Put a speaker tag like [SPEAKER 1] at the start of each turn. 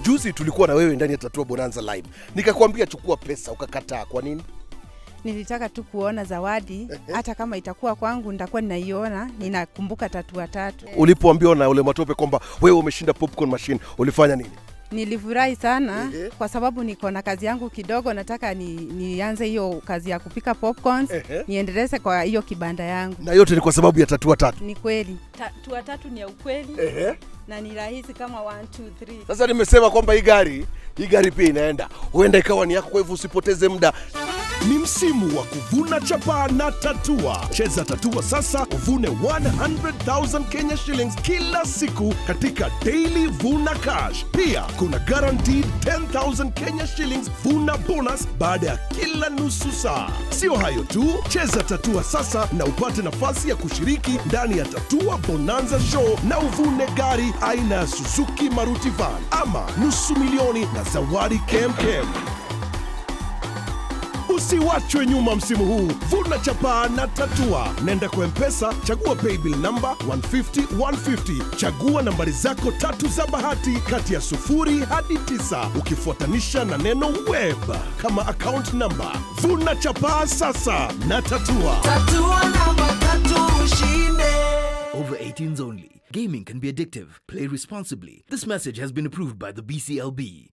[SPEAKER 1] Juzi tulikuwa na wewe ndani ya Tatua Bonanza live, nikakwambia chukua pesa, ukakataa. Kwa nini?
[SPEAKER 2] Nilitaka tu kuona zawadi, hata kama itakuwa kwangu nitakuwa ninaiona, ninakumbuka tatua tatu.
[SPEAKER 1] Ulipoambiwa na ule matope kwamba wewe umeshinda popcorn machine, ulifanya nini?
[SPEAKER 2] Nilifurahi sana
[SPEAKER 1] Ehe.
[SPEAKER 2] kwa sababu niko na kazi yangu kidogo, nataka ni, nianze hiyo kazi ya kupika popcorns,
[SPEAKER 1] Ehe.
[SPEAKER 2] niendeleze kwa hiyo kibanda yangu.
[SPEAKER 1] Na yote ni kwa sababu ya Tatua tatu.
[SPEAKER 2] Ni kweli tatua tatu ni ya ukweli
[SPEAKER 1] Ehe.
[SPEAKER 2] na ni rahisi kama 1 2 3.
[SPEAKER 1] Sasa nimesema kwamba hii gari hii gari pia inaenda, huenda ikawa ni yako, kwa hivyo usipoteze muda.
[SPEAKER 3] Ni msimu wa kuvuna chapaa na tatua. Cheza tatua sasa uvune 100,000 Kenya shillings kila siku katika Daily Vuna Cash. Pia kuna guaranteed 10,000 Kenya shillings vuna bonus baada ya kila nusu saa. Sio hayo tu, cheza tatua sasa na upate nafasi ya kushiriki ndani ya Tatua Bonanza Show na uvune gari aina ya Suzuki Maruti Van ama nusu milioni na zawadi kemkem. Usiwachwe nyuma msimu huu, vuna chapaa na tatua. Nenda kwa Mpesa, chagua paybill number 150 150, chagua nambari zako tatu za bahati kati ya sufuri hadi tisa, ukifuatanisha na neno web kama account number. Vuna chapaa sasa na tatua.
[SPEAKER 4] Over 18s only. Gaming can be addictive. Play responsibly. This message has been approved by the BCLB.